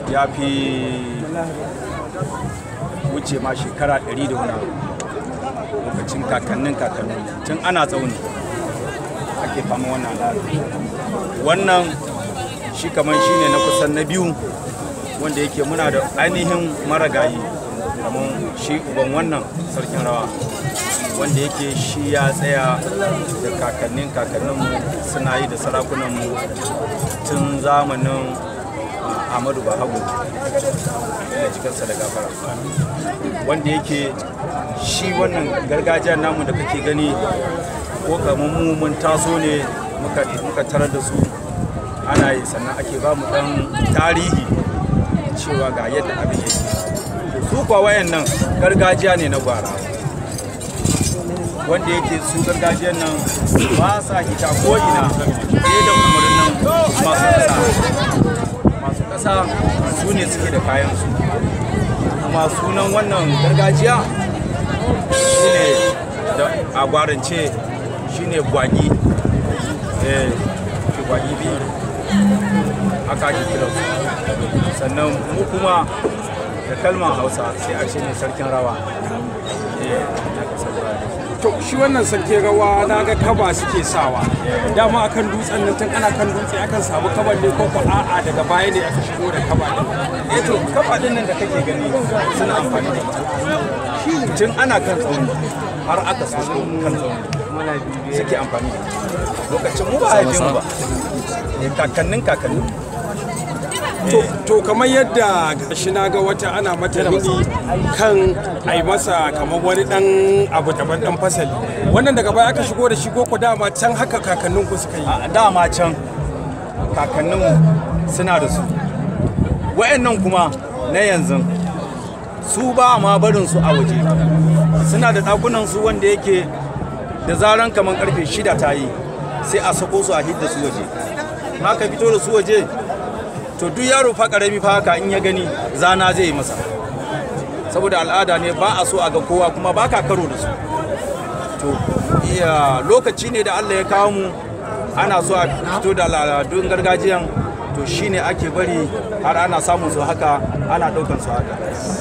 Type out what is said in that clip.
ya fi wuce ma shekara ɗari da wani lokacin kakannin kakannin tun ana tsauni ake fama wannan al'ada wannan shi kamar shi ne na kusan na biyu wanda yake muna da ainihin maragayi kamar shi uban wannan sarkin rawa wanda yake shi ya tsaya da kakannin kakanninmu suna yi da sarakunanmu tun zamanin Ahmadu Bahagu da cikinsa da gafara wanda yake shi wannan gargajiyar namu da kake gani ko kamar mu mun taso ne muka tarar da su ana yi sannan ake ba mu dan tarihi cewa ga yadda abin yake su kuwa wayannan gargajiya ne na gwara wanda yake su gargajiyar nan ba sa hita ko ina sai da umarnin masu ƙasa masu ƙasa su ne suke da kayan su kuma sunan wannan gargajiya shine da a gwarance shine gwagi eh shi gwagi biyu haka ake kiransu sannan mu kuma da kalmar hausa sai a ne sarkin rawa eh na kasar to shi wannan sarki rawa na ga kaba suke sawa dama akan dutsen nan tun ana kan dutse akan samu kaban ne ko ko a'a daga baya ne aka shigo da kaba din eh to kafa din nan da kake gani suna amfani da ita tun ana kan tsauni har aka so kan tsauni suke amfani da ita lokacin mu ba a haife mu ba Eh, kakannin kakannin to to kamar yadda gashi na ga wata ana mata rini kan a yi masa kamar wani dan abu daban dan fasali wannan daga baya aka shigo da shi ko ko dama can haka kakannin ku suka yi a dama can kakanninmu suna da su wayannan kuma na yanzu su ba ma barin su a waje suna da ɗakunan su wanda yake da zaran kamar karfe shida ta yi sai a sako su a hidda su waje haka fito da su waje to duk yaro fa karami fa haka in ya gani zana zai yi masa saboda al'ada ne ba a so a ga kowa kuma ba ka karo da su to iya lokaci ne da Allah ya kawo mu ana so a fito da al'adun gargajiyan to shine ake bari har ana samun su haka ana ɗaukan su haka